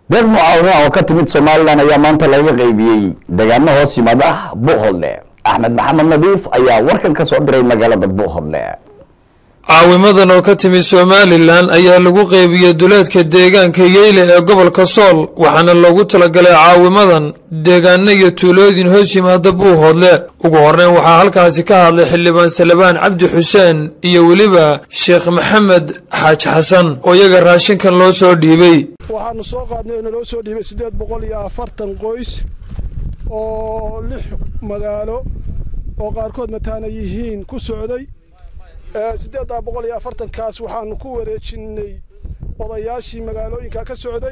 deeq mucaawina oo ka timid somalilan ayaa maanta laga qaybiyey deegaano hoos yimaada buuhodle axmed maxamed nadiif ayaa warkan ka soo diray magaalada buuhodle caawimadan oo ka timid somalilan ayaa lagu qeybiyey duleedka deegaanka yeyle ee gobolka sool waxaana loogu talagalay caawimadan deegaano iyo tuulooyin hoos yimaada buuhoodle ugu horreyn waxaa halkaasi ka hadlay xildhibaan salebaan cabdi xuseen iyo weliba sheekh maxamed xaaj xasan oo iyaga raashinkan loo soo dhiibay waxaanu soo qaadnay oo naloo soo dhiibay siddeed boqol iyo afartan qoys oo lix magaalo oo qaarkood mataana yihiin ku socday siddeeddaa boqol iyo afartankaas waxaanu ku wareejinnay odayaashii magaalooyinka ka socday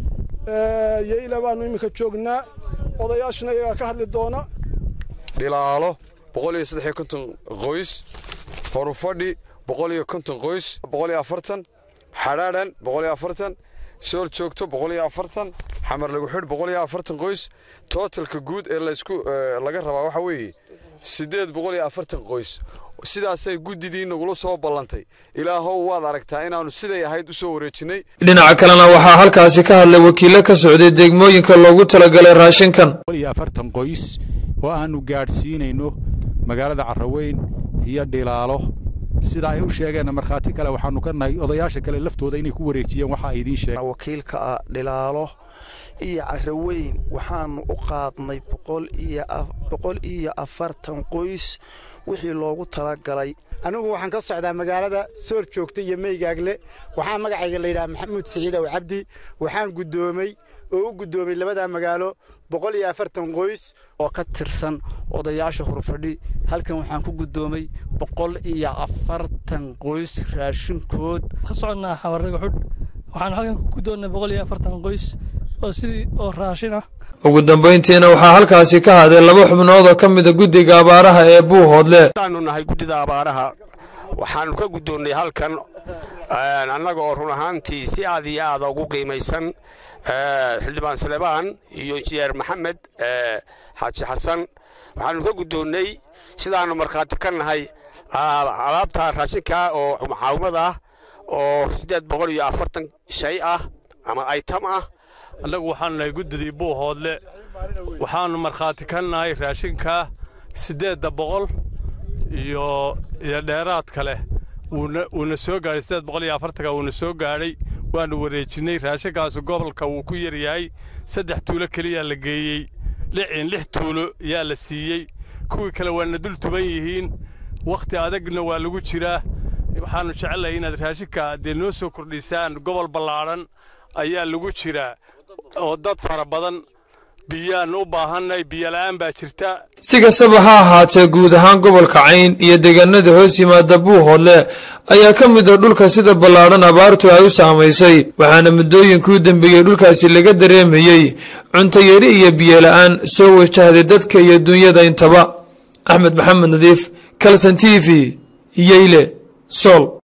yeyla baanu iminka joognaa odayaashuna iyagaa ka hadli doona dhilaalo boqol iyo saddex iyo konton qoys horufadhi boqol iyo konton qoys boqol iyo afartan xadhaadhan boqol iyo afartan sool joogto boqol iyo afartan xamar lagu xidh boqol iyo afartan qoys tootalka guud ee laysku laga rabaa waxaa weeye siddeed boqol iyo afartan qoys sidaasay guddidii nagula soo ballantay ilaahow waad aragtaa inaannu siday ahayd u soo wareejinnay dhinaca kalena waxaa halkaasi ka hadlay wakiilo ka socday degmooyinka loogu talagalay raashinkan iyo afartan qoys oo aannu gaadhsiinayno magaalada carraweyn iyo dhilaalo sida ay u sheegeenna markhaati kale waxaannu ka nahay odayaasha kale laftooda inay ku wareejiyeen waxa ay idiin sheegeen wakiilka ah dhilaalo iyo carraweyn waxaannu u qaadnay boqol iyo afartan qoys wixii loogu talagalay anigu waxaan ka socdaa magaalada soor joogta iyo meygaagle waxaa magacayga layidhaha maxamuud siciid ow cabdi waxaan guddoomay oo u guddoomay labadaa magaalo boqol iyo afartan qoys oo ka tirsan odayaasha hurfadhi halkan waxaan ku guddoomay boqol iyo afartan qoys raashinkood ka soconnaa xawarraga xudh waxaan halkan ku guddoonnay boqol iyo afartan qoys oo sidii oo raashin ah ugu dambayntiina waxaa halkaasi ka hadlay laba xubnood oo ka mida guddiga abaaraha ee buuhoodle waxaanu nahay guddida abaaraha waxaannu ka guddoonnay halkan annaga oo run ahaantii si aad iyo aada ugu qiimaysan xildhibaan salebaan iyo injineer maxamed xaaji xasan waxaannu ka guddoonnay sidaannu markhaati ka nahay alaabta raashinka oo mucaawimad ah oo siddeed boqol iyo afartan shay ah ama aytam ah annagu waxaanu nahay guddidii buuhoodle waxaannu markhaati ka nahay raashinka siddeedda boqol iyo iyo dheeraad kale wuuna soo gaadhay siddeed boqol iyo afartanka wuuna soo gaadhay waannu wareejinnay raashinkaasu gobolka wuu ku yaryahay saddex tuulo keliyaa la geeyey lixin lix tuulo yaa la siiyey kuwii kale waana dul tuban yihiin wakhti adagna waa lagu jiraa waxaannu jecellahay inaad raashinka dee noo soo kordhisaan gobol ballaadhan ayaa lagu jiraa oo dad fara badan biyaannu u baahannay biyola'aan baa jirta si kastaba ha ahaatee guud ahaan gobolka cayn iyo deegaanada hoos yimaada buuhoodle ayaa ka mid a dhulka sida ballaadhan abaartu ay u saamaysay waxaana muddooyinkii u dambeeyey dhulkaasi laga dareemayey cuntayari iyo biyola'aan soo wajahday dadka iyo dunyada intaba axmed maxamed nadiif kalson t v yeyle sol